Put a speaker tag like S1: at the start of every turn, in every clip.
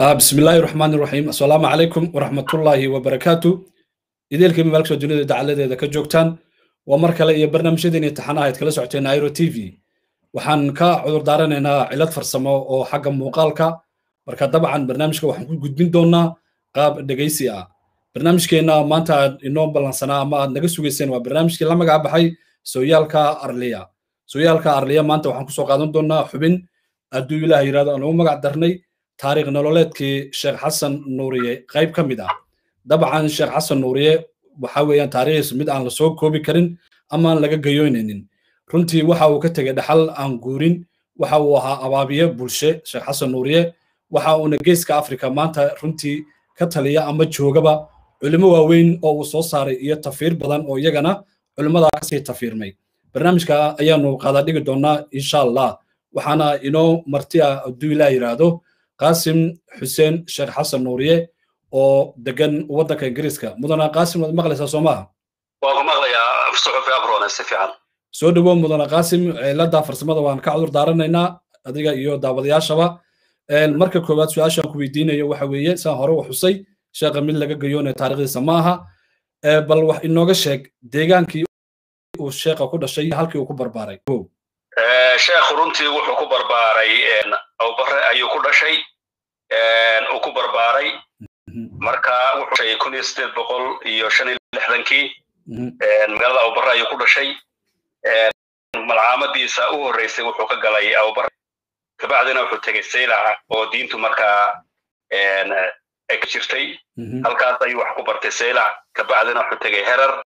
S1: بسم الله الرحمن الرحيم السلام عليكم ورحمة الله وبركاته إذا كم مالك الدنيا دعالة إذا كجوكتان ومركلة إيه برنامج دين امتحانها يتكلم سعتين ايرو تي في waxaan ka cudur daaranaynaa cilad farsamo oo xagga muuqaalka marka dabcan barnaamijka waxaan ku gudbin doonaa qaab dhegaysi ah barnaamijkeenna maanta aad inoo ballansanaa ama aad naga sugayseen waa barnaamijkii la magac baxay sooyaalka arliya sooyaalka arliya maanta waxaan kusoo qaadan doonaa xubin hadduu ilaah yidhahdo aan ugu magac darnay taariikh nololeedkii sheekh xasan nuuriye qayb ka mid ah dabcan sheekh xasan nuuriye waxa weeyaan taariikhdiis mid aan lasoo koobi karin ama aan laga gayoynaynin runtii waxa uu ka tegey dhaxal aan guurin waxa uu ahaa abaabiye bulshe sheekh xasan nuuriye waxa uuna geeska afrika maanta runtii ka taliya ama joogaba culimo waaweyn oo uu soo saaray iyo tafiir badan oo iyagana culimmadaa kasii tafiirmay barnaamijka ayaanu qaada dhigi doonaa insha allah waxaana inoo marti ah hadduu ilaa yidhaahdo qaasim xuseen sheekh xasan nuuriye oo degan waddanka ingiriiska mudana qaasim waad maqlaysaa soo maaha
S2: waan ku maqlayaa suxufi abrone si fiican
S1: soo dhowow mudana qaasim cilada farsamada waan ka cudur daaranaynaa adiga iyo daawadayaashaba marka koowaad su-aashaan ku weydiinayo waxa weeye saan hore u xusay sheekha mid laga gayoonaya taarikhdiisa ma aha bal wax inooga sheeg deegaankii uu sheekha ku dhashay halkii uu ku barbaaray
S2: sheekhu runtii wuxuu ku barbaaray awbare ayuu ku dhashay uu ku barbaaray marka wuxuu dhashay kun iyo sideed boqol iyo shan iyo lixdankii magaalada awbare ayuu ku dhashay malcaamadiisa u horreysay wuxuu ka galay awbar kabacdina wuxuu tegey saylaca oo diintu markaa ay ka jirtay halkaas ayuu wax ku bartay saylac kabacdina wuxuu tegey herer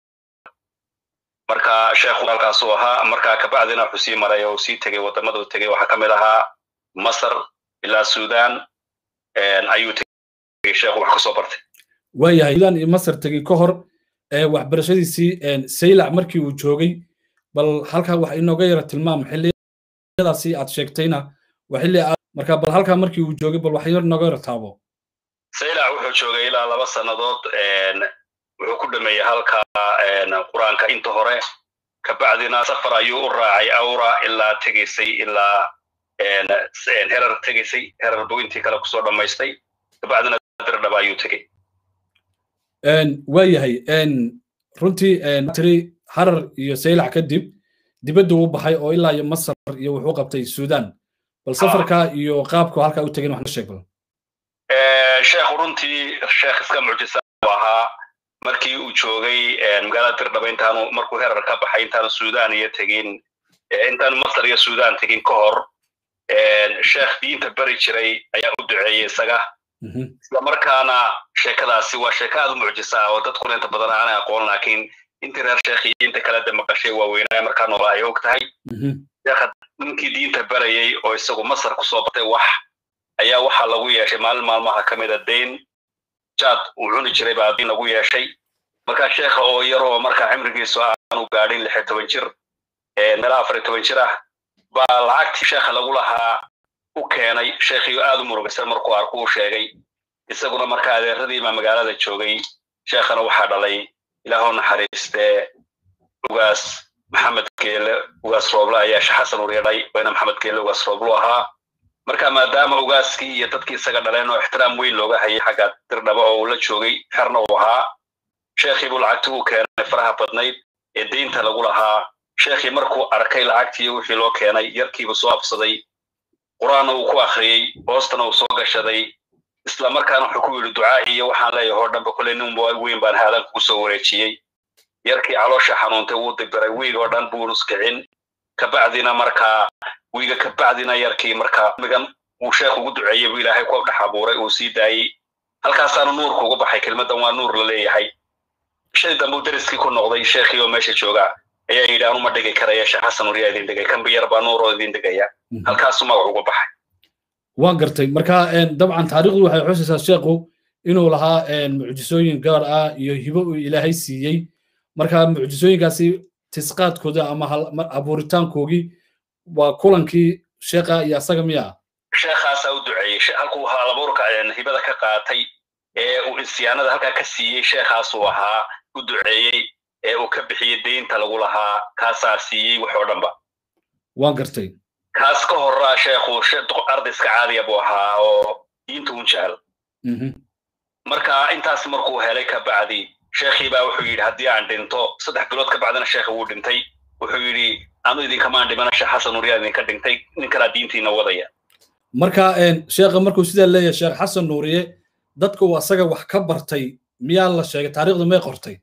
S2: marka sheekhu halkaasuu ahaa marka kabacdina wuxuu sii maray oo sii tegey waddamaduu tegey waxaa ka mid ahaa masar ilaa sudan ayuu tegey sheekhu wax kasoo bartay
S1: waayahay sudan iyo masar tegey ka hor waxbarashadiisii saylac markii uu joogay bal halkaa wax inooga yara tilmaam xilliyadaasi aad sheegtayna waa xilli marka bal halkaa markii uu joogay bal wax yar inooga yara taabo
S2: saylac wuxuu joogay ilaa laba sannadood wuxuu ku dhameeyey halka qur-aanka inta hore kabacdina safar ayuu u raacay awra ilaa tegaysay ilaa herer tegaysay herer buu intii kale kusoo dhammaystay kabacdina dirdhaba ayuu tegey
S1: waayahay runtii tiri harar iyo saylac kadib dibadda uu baxay oo ilaa iyo masar iyo wuxuu qabtay sudan bal safarka iyo qaabku halkaa u tegin wax sheeg bal
S2: sheekhu runtii sheekh iska mucjisa u ahaa markii uu joogay magaalada dirdhaba intaanu markuu herar ka baxay intaanu sudan iyo tegin intaanu masar iyo sudan tegin ka hor sheekh diinta beri jiray ayaa u duceeyey isaga isla markaana sheekadaasi waa sheeko aad u mucjisa ah oo dadkuna inta badan aanay aqoon laakiin intii reer sheekh iyo inta kale de maqashay waaweynaa markaa noola ay og tahay sheekha ninkii diinta barayey oo isagu masar kusoo batay wax ayaa waxaa lagu yeeshay maalin maalmaha ka mida dayn jaad uu cuni jiray baa diin lagu yeeshay markaa sheekha oo yar oo markaa cimrigiisu aanu gaadhin lix iyo toban jir meelaha afar iyo toban jir ah baa lacagtii sheekha lagu lahaa u keenay sheekhiyo aad u murugaysan markuu arku u sheegay isaguna markaa adeeradiibaa magaalada joogay sheekhana waxaa dhalay ilaahoo naxariistee ugaas maxamed geele ugaas rooble ayaa sheekh xasan uryadhay wayna maxamed geele ugaas rooblu ahaa marka maadaama ugaaskii iyo dadkii isaga dhaleen oo ixtiraam weyn looga hayay xagga dirdhaba oo uu la joogay xerna uu ahaa sheekhii buu lacagti u keenay faraha badnayd ee deynta lagu lahaa sheekhii markuu arkay lacagtii wixii loo keenay yarkiibu soo absaday qur-aanna uu ku akhriyey hoostana uu soo gashaday isla markaana wuxuu ku yidhi ducaa iyo waxaan leeyahay oo dhanba kule nin weyn baan haadan kugu soo wareejiyey yarkii caloosha xanuuntay wuu dibiray wiig oo dhan buu nuskicin kabacdina markaa wiiga kabacdina yarkii markaa migan uu sheekh ugu duceeyey buu ilaahay ku dhex abuuray uu sii daayey halkaasaanu nuurka uga baxay kelmaddan waa nuur la leeyahay shay dambe uu dariskii ku noqday sheekhii oo meesha jooga ayaa yidhi anuma dhigi karaya sheekh xasan uriyaa idin dhigay kan biyar baa nuur oo idin dhigaya halkaasuu magac uga baxay
S1: waan gartay marka dabcan taariikhdu waxay xusaysaa sheekhu inuu lahaa mucjisooyin gaar ah iyo hibo uu ilaahay siiyey marka mucjisooyinkaasi tisqaadkooda ama abuuritaankoogii waa kulankii sheekha iyo asaga miya
S2: sheekhaasaa u duceeyey halkuu halabuurka hibada ka qaatay ee uu insiyaanada halkaa ka siiyey sheekhaasuu ahaa u duceeyey ee uu ka bixiyey deynta lagu lahaa kaasaa siiyey wax oo dhanba
S1: waan gartay
S2: kaas ka horaa sheekhu arday iska caadiya buu ahaa oo diinta un jecel marka intaas markuu helay kabacdi sheekhii baa wuxuu yidhi haddii aan dhinto saddex bilood ka bacdina sheekha wuu dhintay wuxuu yidhi anu idinkamaan dhimana sheekh xasan nuuriyaa idinka dhintay nin kalaa diintiina wadaya
S1: marka sheekha markuu sidaa leeyahay sheekh xasan nuuriye dadka uu asaga wax ka bartay miyaa la sheegay taariikhdu may qortay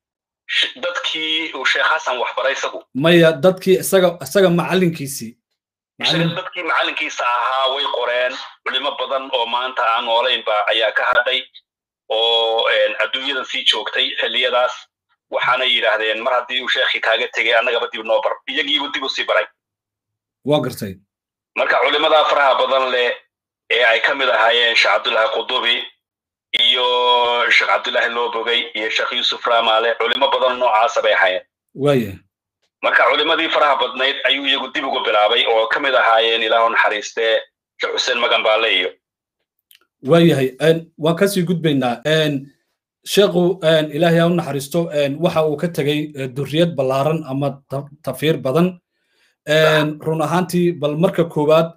S2: dadkii uu sheekh xasan wax baray isagu
S1: maya dadkii isaga isaga macallinkiisii
S2: dadkii macallinkiisa ahaa way qoreen culimo badan oo maanta aan noolaynba ayaa ka hadhay oo adduunyadan sii joogtay xilliyadaas waxaana yidhaahdeen mar haddii uu sheekhii kaaga tegay annagaba dib noo bar iyagiibu dib u sii baray
S1: waa gartay
S2: marka culimadaa faraha badan leh ee ay ka mid ahaayeen sheekh cabdullaahi qudubi iyo sheekh cabdullaahi loobogay iyo sheekh yuusuf raamaale culimo badan noocaasa bay ahaayeen
S1: waaya
S2: marka culimadii faraha badnayd ayuu iyagu dib ugu bilaabay oo ka mid ahaayeen ilaahu naxariistee sheekh xuseen maganbaale iyo
S1: waayahay waan kasii gudbaynaa sheekhu ilaahay ha u naxariisto waxa uu ka tegey durriyad ballaaran ama tafiir badan run ahaantii bal marka koowaad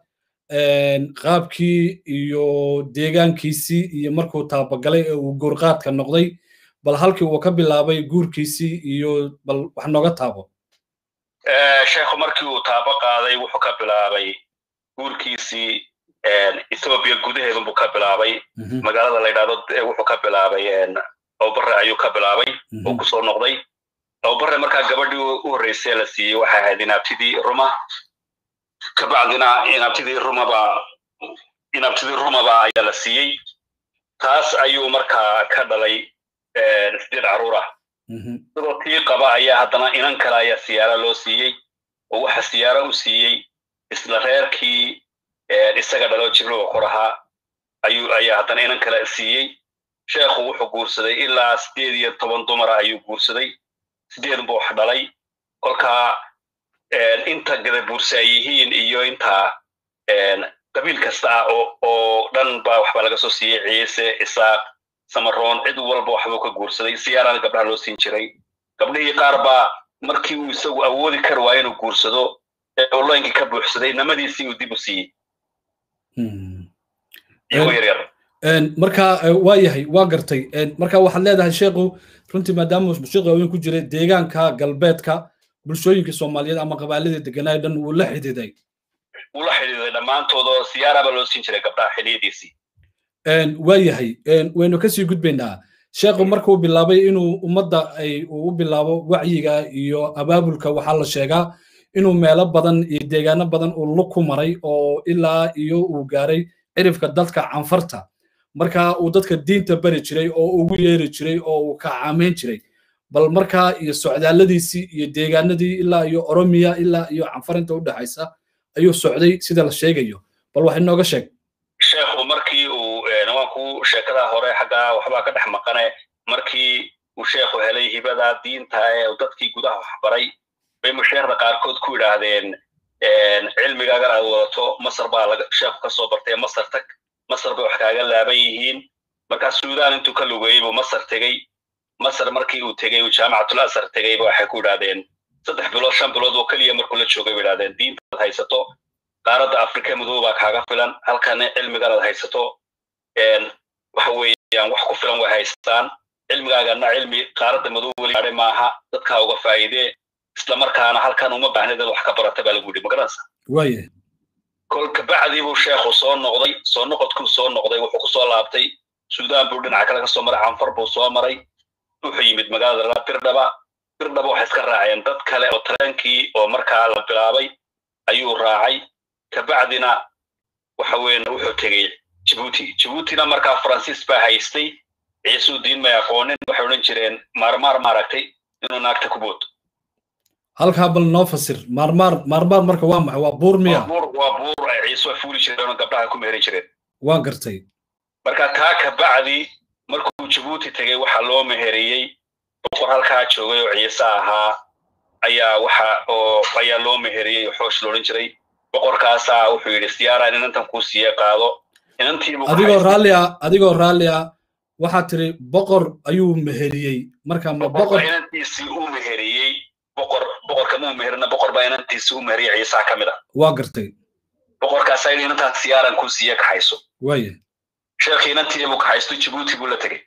S1: qaabkii iyo deegaankiisii iyo markuu taabagalay ee uu guurqaadka noqday bal halkii uu ka bilaabay guurkiisii iyo bal wax nooga taabo
S2: sheekhu markii uu taabo qaaday wuxuu ka bilaabay guurkiisii ethoobia gudaheedun buu ka bilaabay magaalada la yidhahdo wuxuu ka bilaabay awbare ayuu ka bilaabay oo kusoo noqday awbare markaa gabadhii u horreysay la siiyey waxay ahayd inaabtidii ruma kabacdina inaabtidii rumaba inaabtidii rumaba ayaa la siiyey taas ayuu markaa ka dhalay sideed carruur ah sidoo tii qaba ayaa haddana inan kale ayaa siyaara loo siiyey oo waxa siyaara u siiyey isla reerkii isaga dhalo jibriil oo korahaa ayuu ayaa haddana inan kale siiyey sheekhu wuxuu guursaday ilaa sideed iyo toban dumara ayuu guursaday sideed buu wax dhalay kolkaa inta gadabuursa ay yihiin iyo inta qabiil kasta ah oo dhan baa waxbaa laga soo siiyey ciise isaaq samaroon cid walba waxbuu ka guursaday siyaarana gabdhaha loo siin jiray gabdhihii qaar baa markii uu isagu awoodi kari waayo inuu guursado olooyinkii ka buuxsaday namadiisii uu dib u siiyey iyagoo yaryar
S1: marka waa yahay waa gartay marka waxaad leedahay sheekhu runtii maadaama sheekhu haween ku jiray deegaanka galbeedka bulshooyinka soomaaliyeed ama qabaaladii deganaayo dhan wuu la xididay
S2: wuu la xidhiiday dhammaantoodoo siyaaraba loo siin jiray gabdhaha xiliyadiisii
S1: waa yahay waynu kasii gudbaynaa sheekhu markuu bilaabay inuu ummadda ay u bilaabo wacyiga iyo abaabulka waxaa la sheegaa inuu meelo badan iyo deegaano badan uu lug ku maray oo ilaa iyo uu gaaray cirifka dadka canfarta marka uu dadka diinta bari jiray oo ugu yeeri jiray oo uu ka caamayn jiray bal markaa iyo socdaalladiisii iyo deegaanadii ilaa iyo oromiya ilaa iyo canfarinta u dhexaysa ayuu socday sida la sheegayo bal wax inooga sheeg
S2: sheekhu markii uu nimanku sheekada hore xaggaa waxbaa ka dhex maqane markii uu sheekhu helay hibada diinta ee dadkii gudaha waxbaray bay musheerda qaarkood ku yidhaahdeen cilmigaagan aad wadato masar baa sheekhu kasoo bartay masar tag masar bay wax kaaga laaban yihiin markaa suudaan intuu ka lugeeyey buu masar tegey masar markii uu tegey uu jaamacatul asar tegeyba waxay ku yidhahdeen saddex bilood shan bilood oo keliya markuu la joogay bay yidhahdeen diintaad haysato qaaradda afrika madow baa kaaga filan halkana cilmigan aad haysato waxa weeyaan wax ku filan way haystaan cilmigaagana cilmi qaaradda madow weli gaadhay maaha dadkaa uga faa'iidee islamarkaana halkan uma baahnid wax ka barata baa lagu yidhi magaranaysa
S1: waaye
S2: kol kabacdii buu sheekhu soo noqday soo noqodkuu soo noqday wuxuu kusoo laabtay suudaan buu dhinaca kale kasoo maray canfar buu soo maray wuxuu yimid magaalada la birdhaba birdhaba waxay iska raaceen dad kale oo tareenkii oo markaa la bilaabay ayuu raacay kabacdina waxa weeye wuxuu tegey jibuuti jibuutina markaa faransiis baa haystay ciisuu diin may aqoonin waxay odhan jireen maarmaar maaragtay inuu naagta ku booto
S1: halkaa bal noo fasir maarmaar maarmaar marka waa maxay waa buur miya
S2: waa buur ay ciise fuuli jireen oo gabdhaha ku meherin jireen
S1: waa gartay
S2: marka taa kabacdi markuu jibuuti tegey waxaa loo meheriyey boqor halkaa joogay oo ciise ahaa ayaa waxa oo ayaa loo meheriyey oo xoosh loodhan jiray boqorkaasaa wuxuu yidhi siyaaraan inantan kuu siiye qaado
S1: adigoo raalli ah adigoo raalli ah waxaa tiri boqor ayuu meheriyey marka ma boqor
S2: inantiisii uu meheriyey boqor boqorka muu meherina boqor baa inantiisii u meheriyey ciisaa ka mid ah
S1: waa gartay
S2: boqorkaasaa yidhi inantaas siyaaran kuu siiye kaxayso
S1: waaye
S2: sheekhii inantii buu kaxaysto jibuuti buu la tegey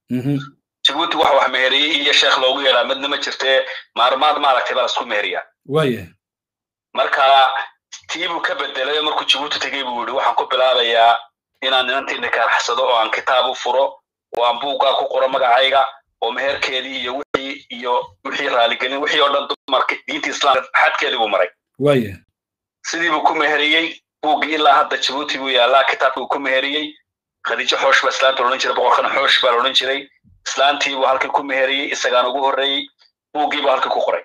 S2: jibuuti wax wax meheriyey iyo sheekh loogu yeedhaa midna ma jirtee maarmaad maaragtay baa lasku meheriyaa
S1: waaya
S2: marka tii buu ka bedelay markuu jibuuti tegey buu yidhi waxaan ku bilaabayaa inaan inantii nikaarxsado oo aan kitaab u furo oo aan buuggaa ku qoro magacayga oo meherkeedii iyo wixii iyo wixii raaligelin wixii oo dhan dumarka diinta islaamka xadkeedii buu maray
S1: waaya
S2: sidii buu ku meheriyey buuggii ilaa hadda jibuuti buu yaallaa kitaabkii buu ku meheriyey khadiijo xoosh baa islaanta odhan jiray boqorkana xoosh baa la odhan jiray islaantii buu halkii ku meheriyey isagaan ugu horreeyey buuggii buu halkii ku qoray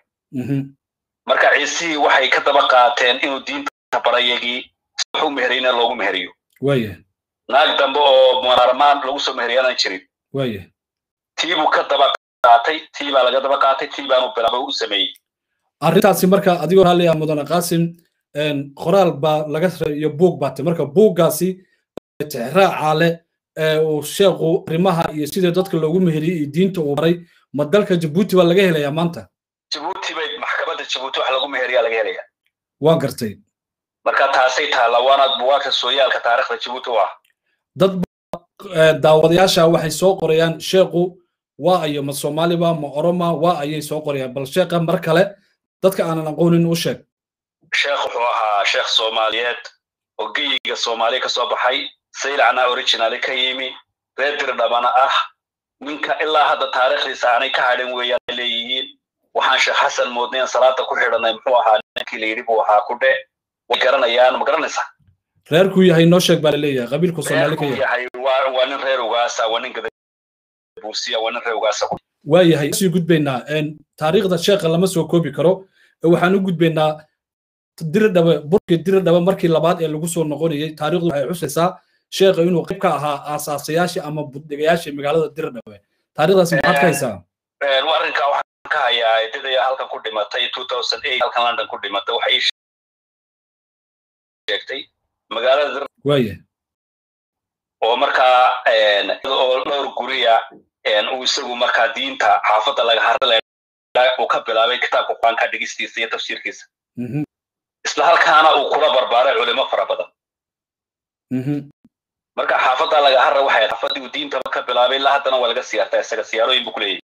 S2: marka ciisihii waxay ka daba qaateen inuu diinta barayagii wuxuu meheriyeyna loogu meheriyo
S1: waaya
S2: naag dambe oo maarmaan lagu soo meheriyaanan jirin
S1: waaya
S2: tii buu ka daba qaatay tii baa laga daba qaatay tii baanu bilaabay u sameeyey
S1: arrintaasi marka adigoo raalli ah mudane qaasim qoraal baa laga iyo buug baatay marka buuggaasi tixraaca leh ee uu sheekhu arrimaha iyo sida dadka loogu meheriyey iyo diinta uu baray ma dalka jabuuti baa laga helayaa maanta
S2: jabuuti bay maxkamadda jabuuti wax lagu meheriyaa laga helayaa
S1: waa gartay
S2: marka taasay taalla waana buwaagta sooyaalka taarikhda jabuuti u ah
S1: dad daawadayaasha waxay soo qorayaan sheekhu waa ayo ma soomaaliba ma oroma waa ayay soo qorayaan bal sheekha mar kale dadka aanan aqoonin u sheeg
S2: sheekh wuxuu ahaa sheekh soomaaliyeed oo geyiga soomaaliya ka soo baxay saylacna originali ka yimi reer dirdhabana ah ninka ilaa hadda taariikhdiisa aanay ka hadhin weeyaan leeyihiin waxaan sheekh xasan moodnayn salaada ku xidhanay muxuu ahaa ninkii la yidhi buu ahaa kudhe way garanayaan ma garanaysaa
S1: reerkuu yahay noo sheeg baa laleeyahay qabiilku soomaali ka yahay
S2: waa nin reer ugaasa waa nin gadabuusiya waa nin reer ugaasa
S1: waa yahay sii gudbaynaa taariikhda sheekha lama soo koobi karo waxaan u gudbaynaa diridhabe burkii diridhabe markii labaad ee lagu soo noqonayay taariikhdu waxay xusaysaa sheekha inuu qayb ka ahaa aasaasayaashii ama buddegayaashii magaalada diridhabe taariikhdaasi maxaad ka haysaa
S2: arrinkaa waxaan ka hayaa didaya halkan ku dhimatay halkan london ku dhimatay waxay sheegtay magaalada
S1: waaya
S2: oo markaa oo dhowr guriya uu isagu markaa diinta xaafadda laga harale uu ka bilaabay kitaabka qur-aanka dhigistiisa iyo tafsiirkiisa isla halkaana uu kula barbaaray culimo fara badan marka xaafadda laga harra waxay xaafaddii uu diinta ka bilaabay ilaa haddana waa laga siyaartaa isaga siyaarooyin buu ku leeyahay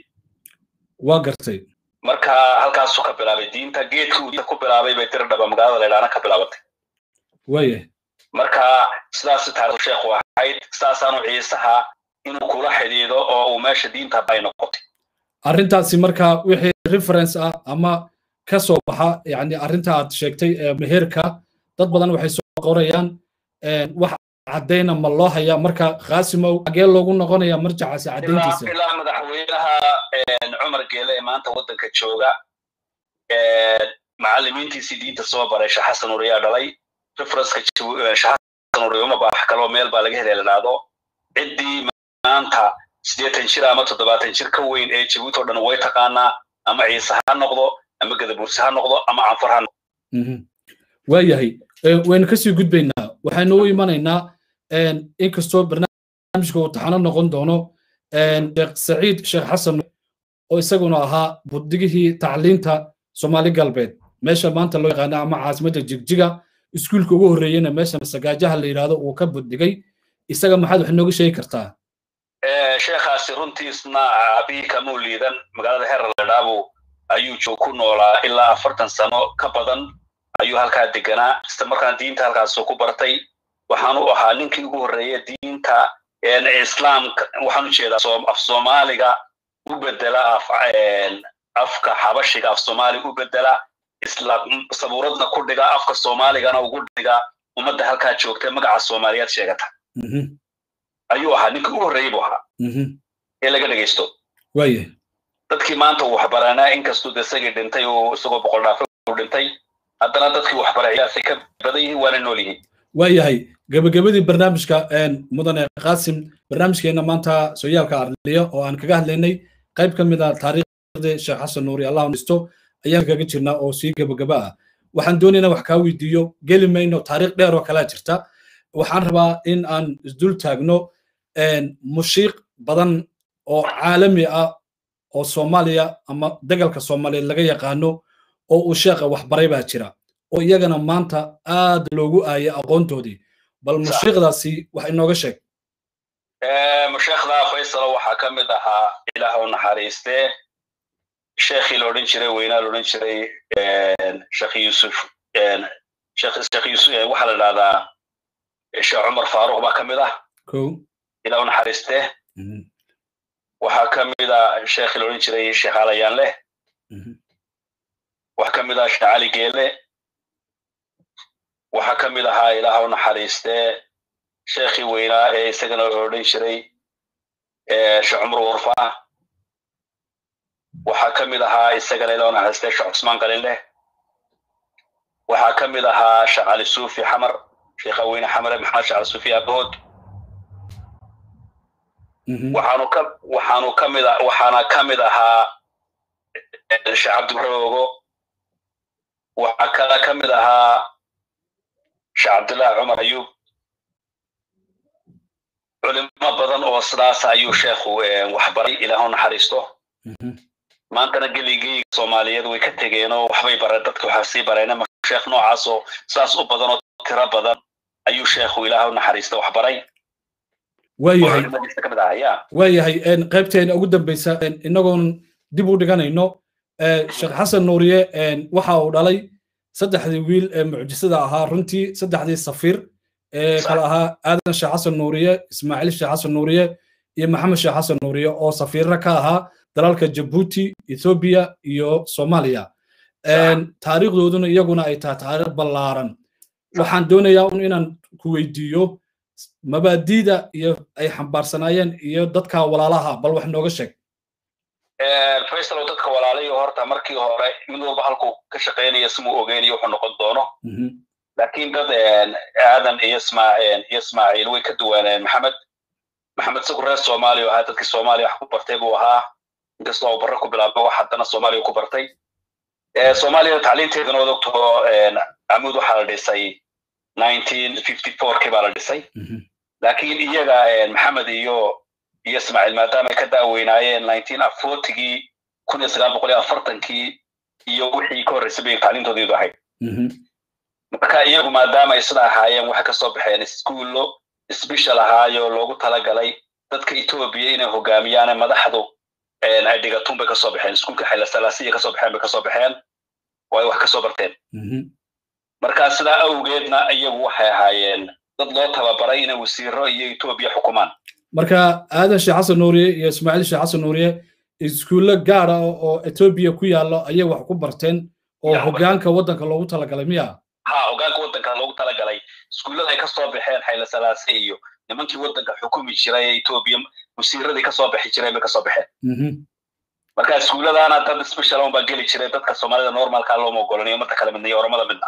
S1: waa gartay
S2: marka halkaasuu ka bilaabay diinta geedkii uu diinta ku bilaabay bay dirdhaba magaalada laydhaana ka bilaabatay
S1: waaya
S2: marka sidaas taarikhdu sheekhu ahayd sidaasaanu ciisaha inuu kula xidhiido oo uu meesha diinta bay noqotay
S1: arrintaasi marka wixii reference ah ama ka soo baxa yani arrinta aad sheegtay ee meherka dad badan waxay soo qorayaan wax caddayna ma loo hayaa marka qaasimow xagee loogu noqonaya marjacaasi caddayntiisa
S2: ilaa madaxweynaha cumar geele ee maanta waddanka jooga macallimiintiisii diinta soo baray sheekh xasan uriyaa dhalay referenceka sheekh xasan uriya uma baax kaloo meel baa laga helay la dhahdo ciddii maanta siddeetan jir ama toddobaatan jir ka weyn ee jabuuti oo dhan way taqaanaa ama ciise ha noqdo ama gadabuurse ha noqdo ama canfur ha noqdo
S1: waayahay waynu kasii gudbaynaa waxaynu u imanaynaa inkastoo barnaamijka uu taxano noqon doono sheekh saciid sheekh xasan oo isaguna ahaa buddigihii tacliinta soomaali galbeed meesha maanta loo yaqaano ama caasimadda jigjiga iskuulka ugu horreeyena meesha masagaajaha la yidhaahdo uu ka buddigay isaga maxaad wax nooga sheegi kartaa
S2: sheekhaasi runtiisna aabihii kamuu liidan magaalada herer ledhaabu ayuu joog ku noolaa ilaa afartan sano ka badan ayuu halkaa deganaa isla markaan diinta halkaasuu ku bartay waxaan u ahaa ninkii ugu horreeya diinta islaamka waxaan u jeedaa af soomaaliga u bedela afka xabashiga af soomaali u bedela sabuuradna ku dhiga afka soomaaligana ugu dhiga ummadda halkaa joogta magaca soomaaliyaad sheegata ayuu ahaa ninkii ugu horreeyey buu ahaa ee laga dhegaysto
S1: waaya
S2: dadkii maanta uu waxbaranaa inkastuu de isagii dhintay oo isagoo boqol dhaafo u dhintay haddana dadkii waxbarayaasay ka badan yihiin waana nool yihiin
S1: waayahay gebagabadii barnaamijka mudane qaasim barnaamijkeena maanta sooyaalka arliya oo aan kaga hadlaynay qayb ka mid a taariikhdii sheekh xasan nuuri allah nisto ayaan kaga jirnaa oo sii gebagaba ah waxaan doonaynaa wax kaa weydiiyo geli mayno taariikh dheer oo kalaa jirta waxaan rabaa in aan isdul taagno mushiiq badan oo caalami ah oo soomaaliya ama dagalka soomaaliyeed laga yaqaano oo uu sheekha waxbaray baa jira oo iyagana maanta aad loogu aayay aqoontoodii bal mushiiqdaasi wax inooga sheeg
S2: sheekhda faysalo waxaa ka mid ahaa ilaah u naxariistee sheekhii la odhan jiray weynaa la odhan jiray sheekh yuusuf sheekh yuusuf waxaa la idhahdaa sheekh cumar faaruq baa ka mid ah ilaah u naxariistee waxaa ka mid ah sheekhii la odhan jiray sheekh alayaan leh waxaa ka mid ah sheekh cali geele waxaa ka mid ahaa ilaah u naxariistee sheekhii weynaa ee isagana la odhan jiray sheekh cumar warfaa waxaa ka mid ahaa isagana ilaah u naxariistee sheekh cusmaan qalinleh waxaa ka mid ahaa sheekh cali suufi xamar sheekha weyne xamare maxamed sheekh cali suufi aabahood waxaanu ka waxaanu ka mid waxaana ka mid ahaa sheekh cabdibaroogo waxaa kala ka mid ahaa sheekh cabdullaahi cumar ayuub culimo badan oo sidaas ayuu sheekhu waxbaray ilaah u naxariisto maantana geligii soomaaliyeed way ka tegeenoo waxbay bareen dadka waxa sii bareen sheekh noocaas oo sidaas u badan oo tiro badan ayuu sheekhu ilaah u naxariista waxbaray
S1: waayahay waayahay qaybteena ugu dambeysa inagoon dib u dhiganayno sheekh xasan nuuriye waxa uu dhalay saddexdii wiil ee mucjisada ahaa runtii saddexdii safiir ee kala ahaa aadan sheekh xasan nuuriye ismaaciil sheekh xasan nuuriye iyo maxamed sheekh xasan nuuriye oo safiirra ka ahaa dalalka jabuuti ethoobiya iyo soomaaliya taariikhdooduna iyaguna ay tahay taariikh ballaaran waxaan doonayaa un inaan ku weydiiyo mabaadiida iyo ay xambaarsanaayeen iyo dadka walaalaha bal wax nooga sheeg
S2: faysalow dadka walaalayo horta markii hore mid walba halkuu ka shaqaynaya simuu ogeynayo wuxuu noqon doono laakiin dad aadan iyo ismaaciil iyo ismaaciil way ka duwaneen maxamed maxamed isagu reer soomaaliya ahaa dadkii soomaaliya wax ku bartay buu ahaa inkastoo barre ku bilaabay wax haddana soomaaliya ku bartay soomaaliya tacliinteedana wad ogto amuud waxaa la dhisay kii baa la dhisay laakiin iyaga maxamed iyo iyo ismaaciil maadaama ay ka daaweynaayeen gii kun iyo sagaal boqol iyo afartankii iyo wixii ka horreysay bay tacliintoodeedu ahayd marka iyagu maadaama ay sida ahaayeen waxay kasoo baxeen iskuullo sbeshal ahaayo loogu talagalay dadka etoobiya inay hogaamiyaan madaxdu ay dhigatun bay kasoo baxeen iskuulka xaylasalaasiya kasoo baxeen bay kasoo baxeen oo ay wax kasoo barteen marka sidaa awgeedna iyagu waxay ahaayeen dad loo tababaray inay wasiiro iyo etoobiya xukumaan
S1: marka aadan sheekh xasan nuuriye iyo ismaaciil sheekh xasan nuuriye iskuullo gaara oo etoobiya ku yaallo ayay wax ku barteen oo hogaanka waddanka loogu talagalay miya
S2: ha hogaanka waddanka loogu talagalay iskuullada ay kasoo baxeen xaylasalaase iyo nimankii waddanka xukumi jiray ee etoobiya wasiiradii kasoo bixi jireen bay kasoo baxeen marka iskuulladaana dad special on baa geli jiray dadka soomaalida normalka looma ogolanayo marta kale midna iyo oramada midna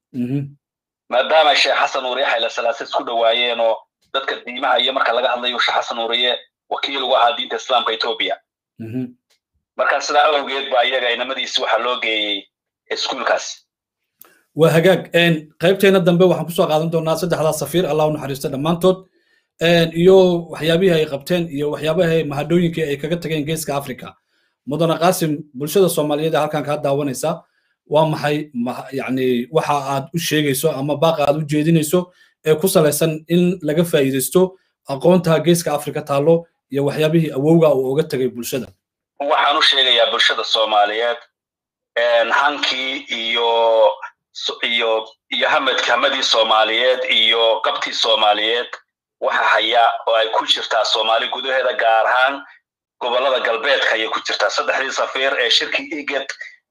S2: maadaama sheekh xasan nuuriye xaylasalaase isku dhawaayeen oo dadka diimaha iyo marka laga hadlayo sheekh xasan nuuriye wakiil ugu ahaa diinta islaamka etoobiya marka sidaa awgeed ba iyaga inamadiisi waxaa loo geeyey iskuulkaas
S1: waa hagaag qaybteena dambe waxaan kusoo qaadan doonaa saddexdaa safiir allah u naxariista dhammaantood iyo waxyaabihii ay qabteen iyo waxyaabaha mahadhooyinkii ay kaga tageen geeska africa mudane qaasim bulshada soomaaliyeed ee halkan kaa daawanaysa waa maxay yani waxa aad u sheegayso ama baaqa aad u jeedinayso ee ku salaysan in laga faa'iidaysto aqoonta geeska africa taallo iyo waxyaabihii awowga uu oga tegay bulshada
S2: waxaan u sheegayaa bulshada soomaaliyeed hankii iyo iyo iyo hamadki hamadii soomaaliyeed iyo qabtii soomaaliyeed waxa haya oo ay ku jirtaa soomaali gudaheeda gaar ahaan gobollada galbeedka ayay ku jirtaa saddexdii safiir ee shirkii iged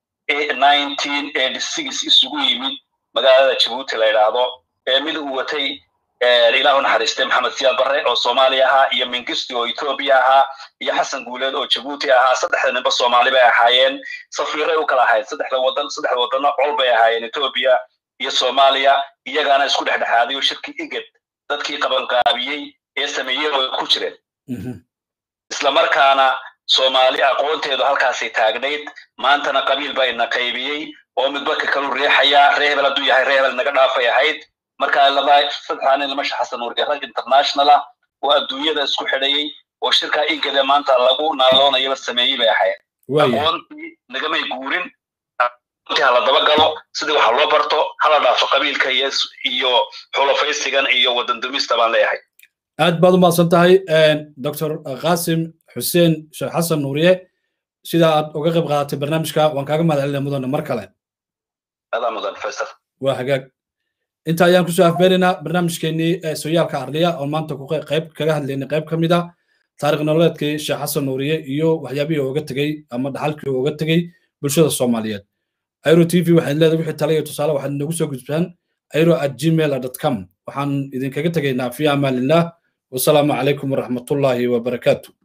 S2: isugu yimid magaalada jabuuti la yidhaahdo ee mid uu watay ilahu naxariistay maxamed siyaad barre oo soomaaliya ahaa iyo mingisti oo etoobiya ahaa iyo xasan guuleed oo jabuuti ahaa saddexda ninba soomaali bay ahaayeen safiiray u kala ahayd saddexda wadan saddexda wadano col bay ahaayeen etoobiya iyo soomaaliya iyagaana isku dhexdhexaaday oo shirkii iged dadkii qabanqaabiyey ee sameeyey oo ku jireen islamarkaana soomaali aqoonteedu halkaasay taagnayd maantana qabiil baa ina qaybiyey oo midba ka kalu riixaya ree hebel hadduu yahay ree hebel naga dhaafay ahayd marka laba saddexdaa nin lama xasan nuuriye rag international ah oo adduunyada isku xidhayey oo shirkaa igade maanta lagu naaloonayaba sameeyey bay ahayd aqoontii nagamay guurin aqoontii hala daba galo sidii waxa loo barto hala dhaafo qabiilka iyo iyo xulafaysigan iyo wadan dumista baan leeyahay
S1: aad baad u mahadsan tahay dr qaasim xuseen sheekh xasan nuuriye sida aad uga qayb qaadatay barnaamijka waan kaaga mahad celinaya mudane mar kale
S2: adaa mudan faysal
S1: waa hagaag inta ayaan kusoo afbeenaynaa barnaamijkeenii sooyaalka arliya oo maanta ku qayb kaga hadlaynay qayb ka mid a taarikh nololeedkii sheekh xasan nuuriye iyo waxyaabihii uga tegey ama dhaxalkii uga tegey bulshada soomaaliyeed airo t v waxaad leedahay wixii tale iyo tusaale waxaad noogu soo gudbaan airo at gmail com waxaan idinkaga tegaynaa fi amaanillah wasalaamu calaykum waraxmatullaahi wabarakaatu